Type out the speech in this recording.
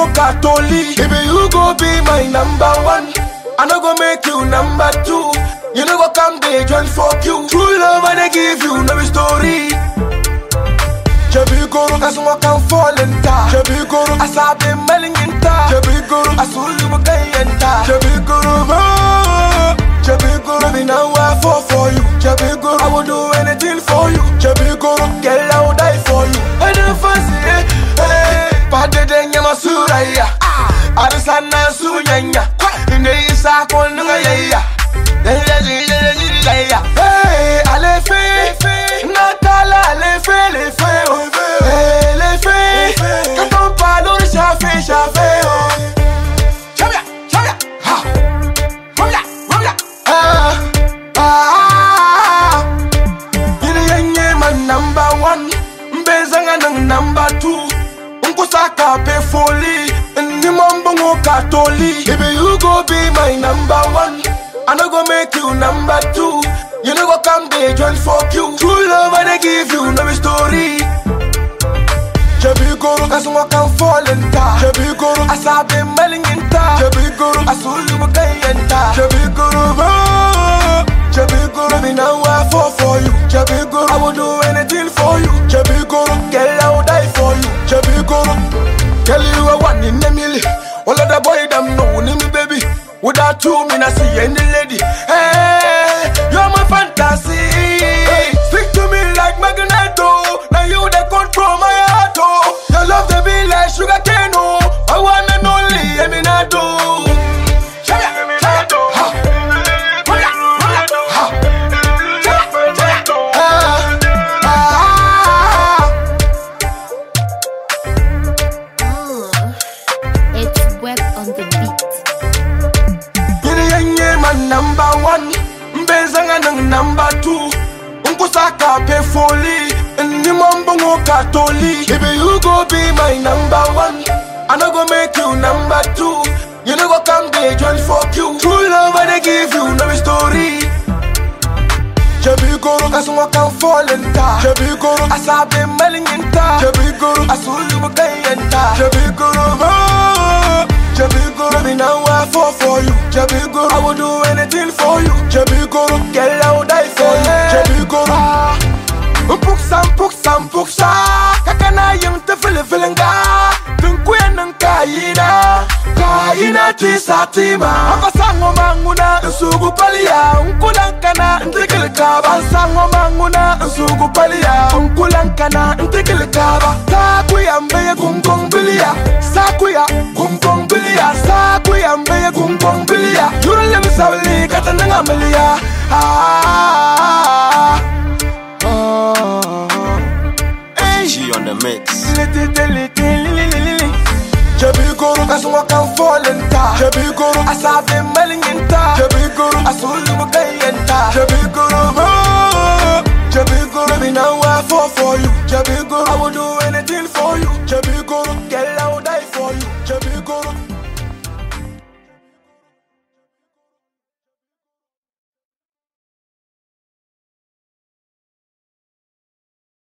bongo Catholic. Baby, you go be my number one. I no go make you number two. You no go come dey join fuck you. True love I dey give you no be story. Jebi goro kasuma kan fallen ta. Jebi goro asabe melingin ta. Jebi goro asulu bukayen ta. Jebi goro mo. Jebi goro me now I fall for you. Jebi goro I will do anything for you. Jebi goro girl I will die for you. I don't fancy it. Hey, pade denye masuraya. Arisana sunyanya. Ine isa konunga yaya. Hey, allez fait, Natala, allez fait, les faits, oh. Hey, les faits, quand on parle, on chafé, chafé, oh. Chavia, chavia, ha. Rumya, rumya, ah, ah. Yini yenye man number one, mbezanga nang number two. Unkusaka pe foli, ni mambo ngo katoli. Baby, you go be my number one. I no go make you number two. You no go come dey join fuck you. True love I dey give you no be story. Jebi goro kasuma kan fallen ta. Jebi goro asabe melingin ta. Jebi goro asulu bukayen ta. Jebi goro mo. Jebi goro me now I fall for you. Jebi goro I will do anything for you. Jebi goro girl I will die for you. Jebi goro girl you are one in a million. All of the boy them know me baby. Without you, me not see any lady. Hey, you're my fantasy. Stick to me like magneto. Now you they control my heart. Oh. Your love they be like sugar cane. Oh. I want and only Eminato. Shabia, shabia, ha. Rumya, rumya, ha. Shabia, shabia, ah, ah, ah. It's web on the beat. Yini yenye man number one Mbezanga nang number two Unkusaka pe foli Ni mambo ngo katoli Baby you go be my number one I no go make you number two You no go come dey join fuck you True love I dey give you no be story Jebi goro kasuma kan fallen ta Jebi goro asabe melingin ta Jebi goro asulu bukayen ta Jebi goro mo Jebi goro me now I fall for you Jebi goro I will do anything for you Jebi goro girl I will die for you Jebi goro Puksan puksan puksa Kakana yung te fili filinga Tungkuya ng kaina Kaina ti sa tima Ako sango manguna Nsugu palia Unkulang kana Ntikil kaba Sango manguna Nsugu palia Unkulang kana Ntikil kaba Sakuya mbeye kungkong bilia Sakuya kungkong bilia Sakuya mbeye kungkong bilia Jurule misawili Katananga milia Ah, ah, ah, ah. Hey. G on the mix. Jebi goro kasuma kan fallen ta Jebi goro asabe melingin ta Jebi goro asulu bukayen ta Jebi goro mo Jebi goro me now I fall for you Jebi goro I will do anything for you Jebi goro